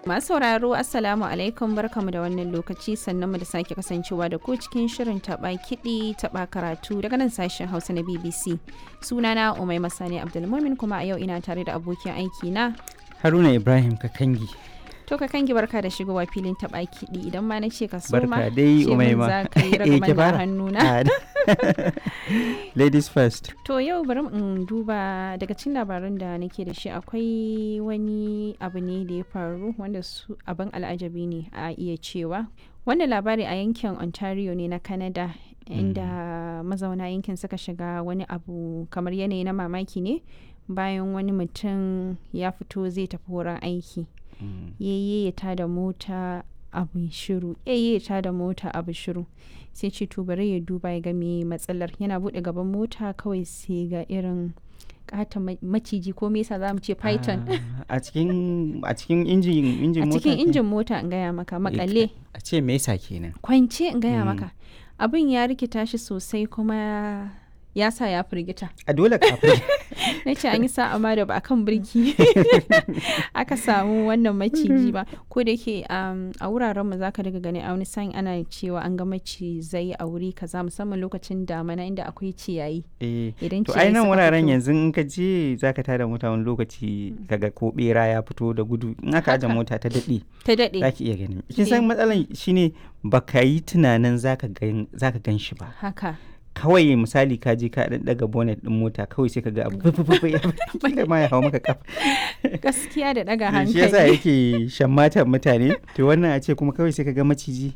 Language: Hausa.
Masu sauraro Assalamu alaikum barkamu da wannan lokaci sannan mu da sake kasancewa da ku cikin shirin taɓa kiɗi taɓa karatu daga nan sashen Hausa na BBC. Sunana Umai Masani Abdulmumin kuma a yau ina tare da abokin aiki na Haruna Ibrahim Kakangi. To ka kangi barka da shigowa filin taɓa kiɗi idan ma na ce ka soma Barka dai ce min Umaima. za ka yi Eh, ki ragaman da fara. hannuna. Ah, Ladies first. To yau bari in duba daga cikin labaran da nake da shi akwai wani abu ne da ya faru wanda su abin al'ajabi ne a iya cewa. Wannan labari a yankin Ontario ne na Canada inda mazauna yankin suka shiga wani abu kamar yanayi na mamaki ne bayan wani mutum ya fito zai tafi wurin aiki. yayye ya tada mota abu shiru yayye ya tada mota abu shiru sai ce to bari ya duba ya ga me matsalar yana bude gaban mota kawai sai ga irin kata maciji ko me yasa za mu ce python Ah, A cikin a cikin injin injin a mota. cikin ke- injin mota in gaya maka makale A ce me yasa kenan? kwance in gaya Mm. maka abin ya rikita shi sosai kuma ya sa ya firgita A dole kafin. na ce an yi sa'a ma da ba a kan birki aka samu wannan maciji ba ko da yake um, a wuraren mu zaka daga gani a wani sa'in ana cewa an ga macizai a wuri kaza musamman lokacin damana inda akwai ciyayi Eh. idan To ciyayi ai nan suka wuraren fito- yanzu in ka je zaka tada mota wani lokaci kaga ko bera ya fito da gudu in aka aje Haka. mota ta daɗe ta daɗe zaki iya ganin. Kin san matsalan shine baka yi tunanin zaka gan zaka gan shi ba. haka kawai misali ka je ka dan daga bonnet din mota kawai sai ka ga abu fufufu ya fito ma ya hawo maka kafa gaskiya da ɗaga shi yasa hankali yake shammatan mutane to wannan a ce kuma kawai sai ka ga maciji